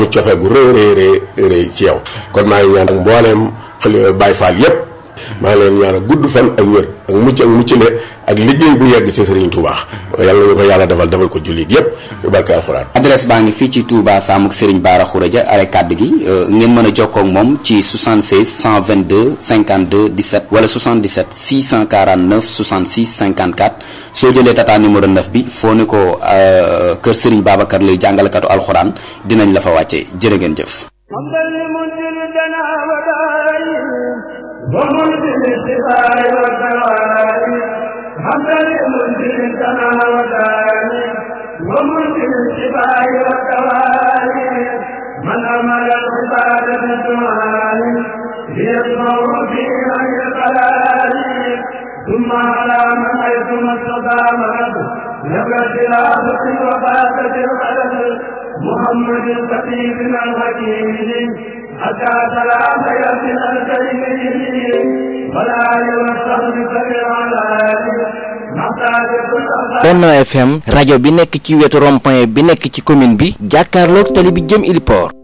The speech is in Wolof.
am cofee gu rëy rëy rëy rëy ci yow kon maa ngi ñaan ak mbooleem xale Baay Faal yépp maa ngi leen ñaan ak gudd fan ak wér ak mucc ak muccale ak liggéey bu yegg ci Serigne Touba yàlla ñu ko yàlla defal defal ko jullit yépp yu barke alxuraan adresse baa ngi fii ci Touba Samuk Serigne Bara Khourédia are kàdd gi ngeen mën a jokkoo ak moom ci 76 122 52 17 wala 77 649 66 54 soo jëlee tata numéro 9 bi foo ne ko kër Serigne Babacar lay jàngalekatu alxuraan dinañ la fa wàcce jërë ngeen jëf ومنزل الشفاء والدواء حمدا لمنزل السماء والداني ومنزل الشفاء والدواء من أمر العباد بالدعاء ليسمع في عين القلال ثم على من حيث ما استطاع مرض نبى خلافة وفاتة القلم محمد الخطيب الحكيم حتى سلام ياسين الكريم ولا يوصل بكبير على Benno FM rajo bi nekk ci wetu rond-point bi nekk ci commune bi jàkkaarloog tali bi jëm Iliport